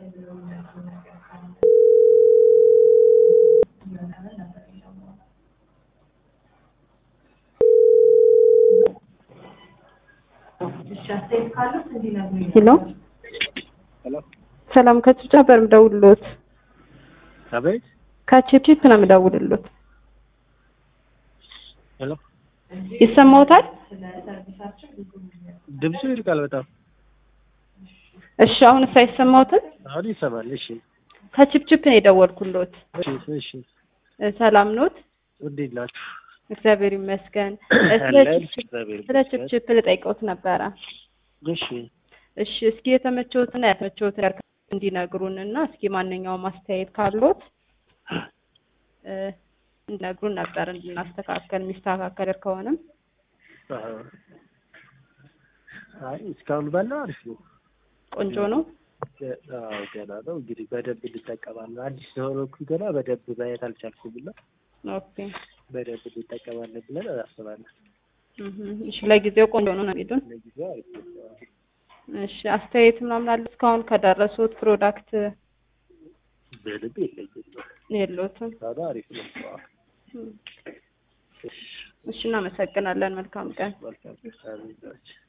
ሄሎ ሄሎ ሰላም ከጭብጫ ነበር የምደውልሎት። አቤት ከቺፕቺፕ ነው የምደውልሎት። ሄሎ ይሰማዎታል? ድምፁ ይርቃል በጣም እሺ፣ አሁንስ አይሰማዎትም? አሁን ይሰማል እሺ ከቺፕቺፕ ነው የደወልኩሎት። እሺ እሺ እ ሰላም ኖት? እንዴት ናችሁ እግዚአብሔር ይመስገን። እ ስለ አለን ቺፕቺፕ እግዚአብሔር ስለ ይመስገን። ቺፕቺፕ ልጠይቀውት ነበረ። እሺ እሺ፣ እስኪ የተመቸውትና ያልተመቸውት ነገር እንዲነግሩን እና እስኪ ማንኛውም አስተያየት ካሎት እ እንዲነግሩን ነበር እንድናስተካከል የሚስተካከል ከሆነም አዎ። አይ እስካሁን ባለው አሪፍ ነው ቆንጆ ነው። ገ- አዎ ገና ነው እንግዲህ በደንብ እንጠቀማለን አዲስ ስለሆንኩ ገና በደንብ ማየት አልቻልኩም እና ኦኬ በደንብ እንጠቀማለን ብለን አስባለን እህ እሺ፣ ለጊዜው ቆንጆ ነው ነው የሚሉን። ለጊዜው አሪፍ ነው አዎ። እሺ፣ አስተያየት ምናምን አለ እስካሁን ከደረሱት ፕሮዳክት ምንም የለኝም የለዎትም? እስካሁን አሪፍ ነው አዎ። እሺ፣ እናመሰግናለን። መልካም ቀን። መልካም አሜን ናቸው